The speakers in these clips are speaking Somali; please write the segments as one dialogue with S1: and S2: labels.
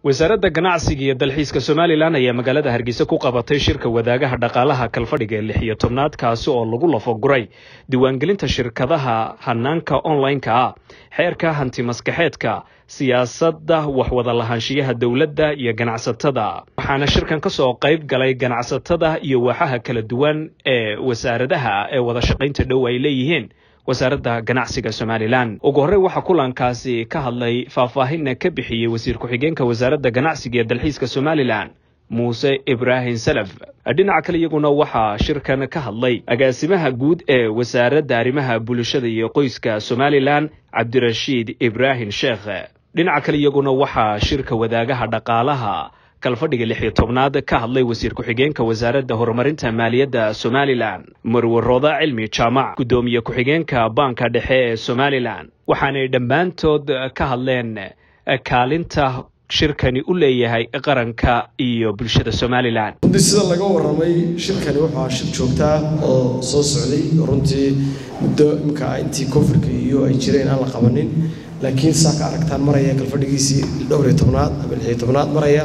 S1: wasaaradda ganacsiga iyo dalxiiska somalilan ayaa magaalada hargeysa ku qabatay shirka wadaagaha dhaqaalaha kalfadhiga ee lix iyo tobnaad kaasi oo lagu lafoguray diiwaangelinta shirkadaha hanaanka online-ka ah xeerka hanti maskaxeedka siyaasadda waxwada lahaanshiyaha dowladda iyo ganacsatada waxaana shirkan ka soo qayb galay ganacsatada iyo waaxaha kala duwan ee wasaaradaha ee wada shaqaynta dhow ay leeyihiin wasaaradda ganacsiga somalilan ugu horey waxaa kulankaasi ka hadlay faahfaahinna ka bixiyey wasiir ku-xigeenka wasaaradda ganacsiga ee dalxiiska somalilan muuse ibraahim salaf dhinaca kale iyaguna waxaa shirkan ka hadlay agaasimaha guud ee wasaaradda arrimaha bulshada iyo qoyska somalilan cabdirashiid ibraahim sheekh dhinaca kale iyaguna waxaa shirka wadaagaha dhaqaalaha kalfadhiga lix iyo tobnaad ka hadlay wasiir ku-xigeenka wasaaradda horumarinta maaliyadda somalilan marwarooda cilmi jaamac guddoomiye ku-xigeenka baanka dhexe ee somalilan waxaanay dhammaantood ka hadleen kaalinta shirkani u leeyahay qaranka iyo bulshada somalilan
S2: runtii sida laga waramay shirkani wuxuu ahaa shir joogtaa oo soo socday runtii muddo imika intii koonfurka iyo ay jireen aan la qabanin laakiin saa ka aragtaan maraya kalfadhigiisii dhowr iyo tobnaad ama lix iyo tobnaad maraya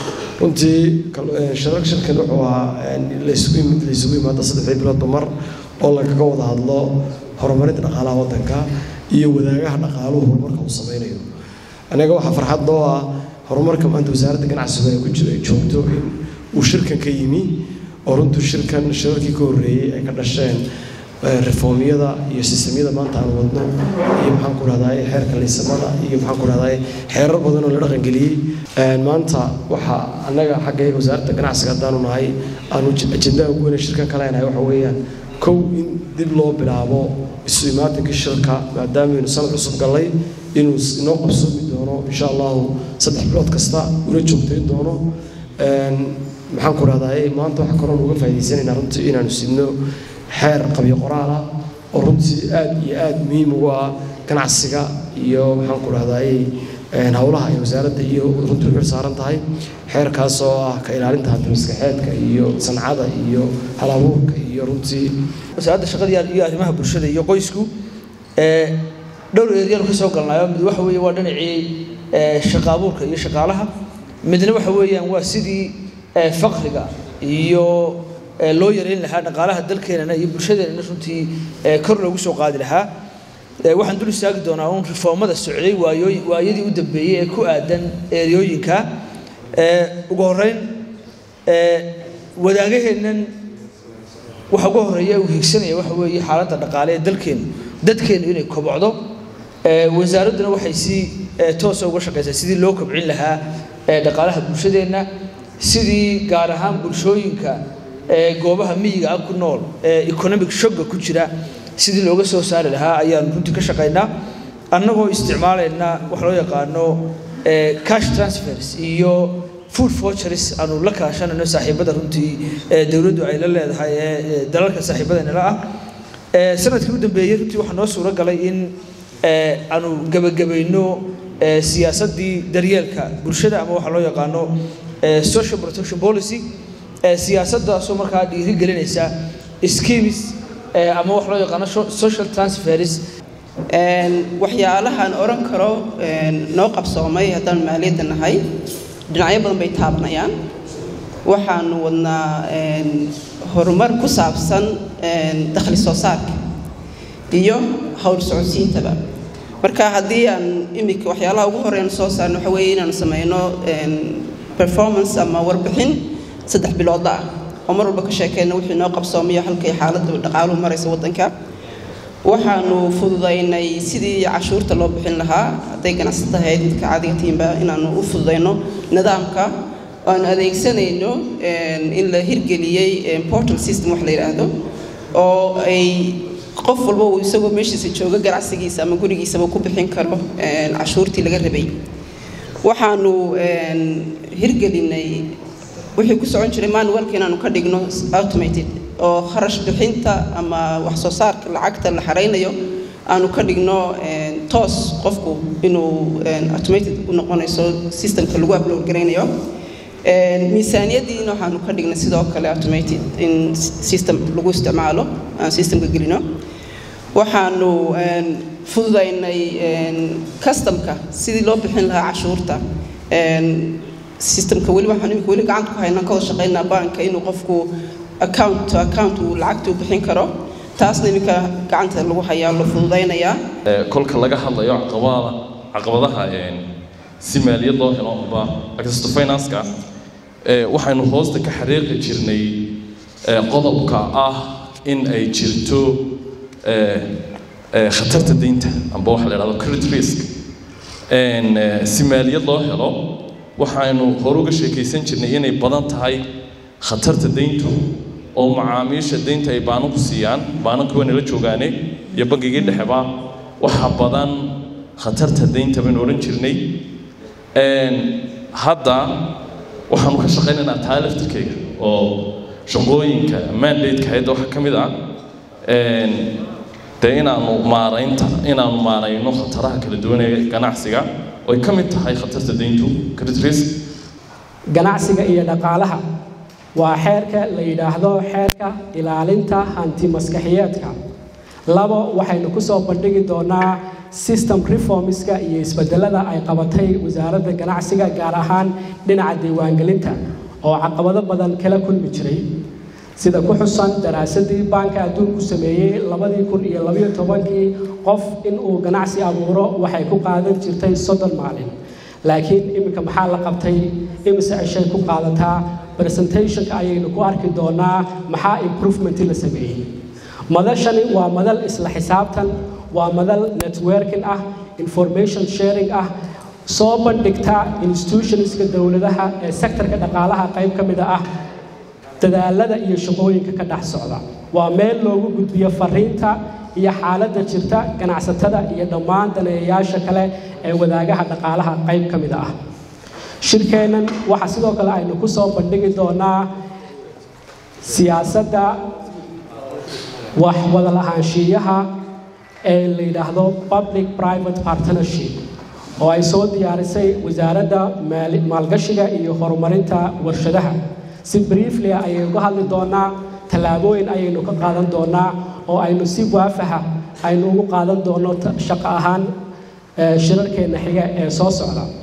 S2: runtii shirkan wuxuu ahaa laysugu yimaado saddexdii biloodba mar oo lagaga wada hadlo horumarinta dhaqaalaha waddanka iyo wadaagaha dhaqaaluhu horumarka uu sameynayo anaga waxaa farxad noo ah horumarka maanta wasaaradda ganacsigu ay ku joogto in uu shirkan ka yimi oo runtuu shirkan shirarkii ka horreeyey ay ka dhasheen reformyada iyo sistemyada maanta aan wadno iyo maxaan ku rahdaay xeerka liisamada iyo maxaan ku rahdaay xeerar badan oo la dhaqangeliyey maanta waxaa annaga xagga wasaaradda ganacsiga haddaanu nahay aanu ajendaha ugu weyne shirkan ka leenahay waxa weeyaan kow in dib loo bilaabo isu imaatinkii shirka maadaameynu sanad cusub gallay inuu inoo qabsoomi doono insha allahu saddex bilood kasta una joogtayn doono maxaan ku rahdaay maanta waxaa kaloon uga faa'idaysanaynaa runtii inaanu sidno xeer qabyo qoraal ah oo runtii aad iyo aad muhiim ugu ah ganacsiga iyo maxaan ku rahdaay howlaha ay wasaaradda iyo runtii u xil saaran tahay xeerkaas oo ah ka ilaalinta hanti maskaxeedka iyo sancada iyo halabuurka iyo runtii
S3: wasaaradda shaqada iyo arrimaha bulshada iyo qoysku dhowr eeryaanu ka soo galnayo mid waxa weeye waa dhinacii shaqa abuurka iyo shaqaalaha midna waxa weeyaan waa sidii faqriga iyo loo yareyn lahaa dhaqaalaha dalkeenana iyo bulshadeenana runtii kor loogu soo qaadi lahaa waxaan dul istaagi doonaa uun reformada socday waayooy waayadii u dambeeyey ee ku aadan eryooyinka ugu horreyn wadaagaheennan waxa ugu horreeya uu higsanaya waxa weeye xaaladda dhaqaale ee dalkeenu dadkeenu inay kobocdo wasaaradduna waxay si toosa uga shaqaysaa sidii loo kobcin lahaa dhaqaalaha bulshadeenna sidii gaar ahaan bulshooyinka goobaha miyiga ah ku nool ee economic shogga ku jira sidii looga soo saari lahaa ayaanu runtii ka shaqaynaa annagoo isticmaalayna wax loo yaqaano cash transfers iyo food vouchers aanu la kaashanayno saaxiibada runtii dowladdu ay la leedahay ee dalalka saaxiibadeennala ah sanadkii u dambeeyey runtii waxaa noo suuro galay in aanu gebagabayno siyaasaddii daryeelka bulshada ama waxaa loo yaqaano social protection policy siyaasaddaasoo markaa dhiiri gelinaysa schemes ama wax loo yaqaano social transfers
S4: waxyaalahaan oran karo noo qabsoomay haddaan maaliyadda nahay dhinacyo badan bay taabanayaan waxaanu wadnaa horumar ku saabsan dakhli soo saarka iyo howl socodsiintaba marka haddii aan imika waxyaalaha ugu horeyn soo saarno waxa weeye inaanu sameyno performance ama warbixin saddex biloodla ah oo mar walba ka sheekeyna wixii noo qabsoomayo halkay xaaladda dhaqaaluhu maraysa waddanka waxaanu fududaynay sidii cashuurta loo bixin lahaa hadday ganacsata ahayd midka caadiga tiimba inaanu u fududayno nidaamka aanu adeegsanayno in la hirgeliyey portal system wax la yidhaahdo oo ay qof walba uu isagoo meeshiisa jooga ganacsigiisa ama gurigiisaba ku bixin karo cashuurtii laga rabay waxaanu hirgelinay wixii ku socon jiray manualka inaanu ka dhigno automated oo kharash bixinta ama wax soo saarka lacagta la xaraynayo aanu ka dhigno toos qofku inuu automated u noqonayso systemka lagu upload garaynayo miisaaniyaddiina waxaanu ka dhignay sidoo kale automated in system lagu isticmaalo aan systemka gelino waxaanu fududaynay customka sidii loo bixin lahaa cashuurta systemka weli waxaan imika weli gacanta ku haynaa ka wada shaqaynaa banka inuu qofku account to account uu lacagta u bixin karo taasna iminka gacanta lagu hayaa la fududaynayaa
S5: kolka laga hadlayo caqabada caqabadaha si maaliyad loo helo amba access to finance-ka waxaynu hoosta ka xariiqi jirnay qodobka ah in ay jirto khatarta deynta amba waxa la idhahdo credit risk si maaliyad loo helo waxaynu hore uga sheekaysan jirnay inay badan tahay khatarta deyntu oo macaamiisha deynta ay baananku siiyaan baananku waa nala joogaane iyo bangigii dhexeba waxa badan khatarta deynta baynu odhan jirnay hadda waxaanu ka shaqaynaynaa taa laftirkeyga oo shaqooyinka mandate-ka hayadda waxaa ka mid ah dee inaanu maaraynta inaanu maarayno khataraha kala duwan ee ganacsiga oo ay ka mid tahay khatarta deyntu credit risk
S6: ganacsiga iyo dhaqaalaha waa xeerka la yidhaahdo xeerka ilaalinta hanti maskaxiyeedka labo waxaynu ku soo bandhigi doonaa system reformska iyo isbedelada ay qabatay wasaaradda ganacsiga gaar ahaan dhinaca diiwaangelinta oo caqabado badan kala kulmi jiray sida ku xusan daraasadii baanka adduunku sameeyey labadii kun iyo labayo tobankii qof inuu ganacsi abuuro waxay ku qaadan jirtay soddon maalin laakiin iminka maxaa la qabtay imise cishay ku qaadataa presentationka ayaynu ku arki doonaa maxaa improvement la sameeyey madashani waa madal isla xisaabtan waa madal networking ah information sharing ah soo bandhigta institutionska dowladaha ee sektorka dhaqaalaha qayb ka mida ah dadaalada iyo shaqooyinka ka dhex socda waa meel loogu gudbiyo fariinta iyo xaaladda jirta ganacsatada iyo dhammaan daneeyayaasha kale ee wadaagaha dhaqaalaha qayb ka mid ah shirkeennan waxaa sidoo kale aynu ku soo bandhigi doonaa siyaasadda wax wada lahaanshiiyaha ee la yidhaahdo public private partnership oo ay soo diyaarisay wasaaradda maalgashiga iyo horumarinta warshadaha si briefly ayay uga hadli doonaa tallaabooyin ayaynu ka qaadan doonaa oo aynu si waafaha aynu ugu qaadan doono shaqo ahaan shirarkeenna xiga ee soo socda